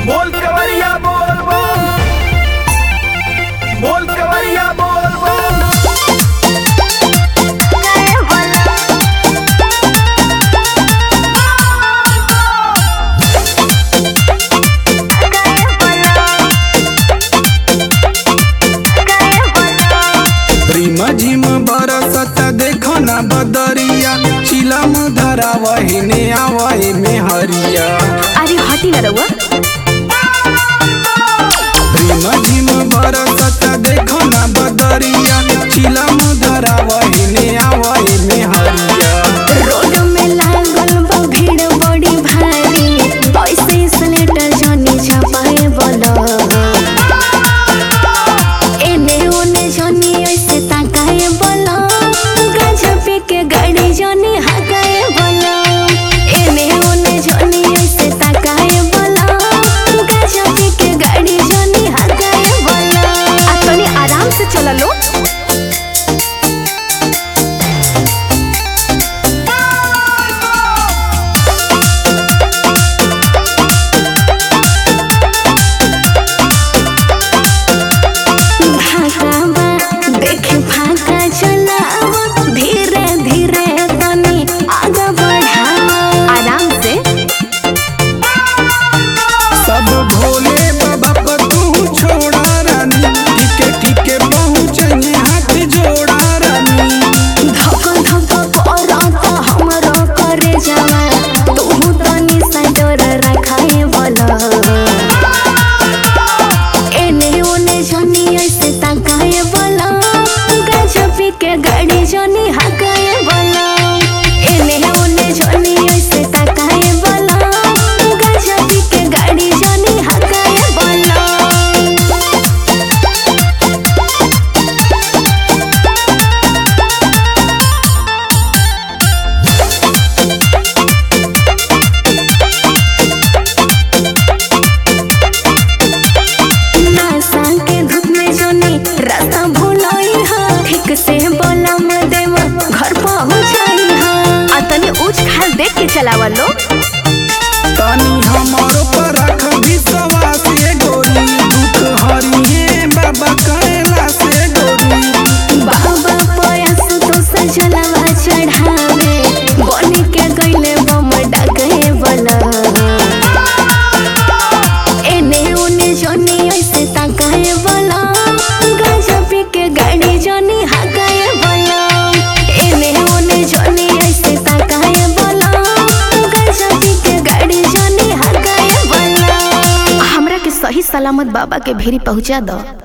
बोल कवरिया बोल बोल बोल कवरिया बोल बोल रिम झिम बरसत देखो ना बदरिया चिलम धरा वहीने आवहे में हरिया अरे हटी ना रउआ रिम झिम बरसत देखो ना बदरिया चिलम धरा वहीने आवहे में हरिया रोड में लागल बा भीड़ बड़ी भारी ऐसे स्लेटर जनी छपाए बोलो एने ओने जनी ऐसे ताकाए बोलो गजब के गाड़ी जनी हकाए बोलो एने ओने जनी ऐसे ताकाए बोलो गजब के गाड़ी जनी हकाए बोलो आ तनी आराम से चला लो भागावा देखे फाका चलावा धीरे धीरे तनी आगे बढ़ावा आराम से सब भोले बाबा पर तू छोड़ा रानी ठीके ठीके पहुँचे हाथ जोड़ा रानी धक धक करत हमरो करे जावा तू तनी साइडर रखाए बोला एने ओने जनी ऐसे ताकाए बोला गजब के गाड़ी जनी हकाए बोला एने ओने जनी ऐसे ताकाए बोला गजब के गाड़ी जनी हकाए बोला नासा के धूप में जोनी रास्ता भुलाई हा ठीक से बोला में देव घर पहुंचाई हा आ तनी ऊंच खाल देख के चलावा लो तनी हमारो पर रख विश्वास ये गोरी दुख हरिए बाबा कैला से गोरी बाबा पयास तो सजलावा चढ़ावे बनी के गईले बम डगे बला एने ओने जोनी ऐसे ताकाए बला गजब के गाड़ी जोनी हकाए बला एने ओने जोनी ऐसे ताकाए बला गजब के गाड़ी जोनी हकाए बला हमरा के सही सलामत बाबा के भेरी पहुंचा दो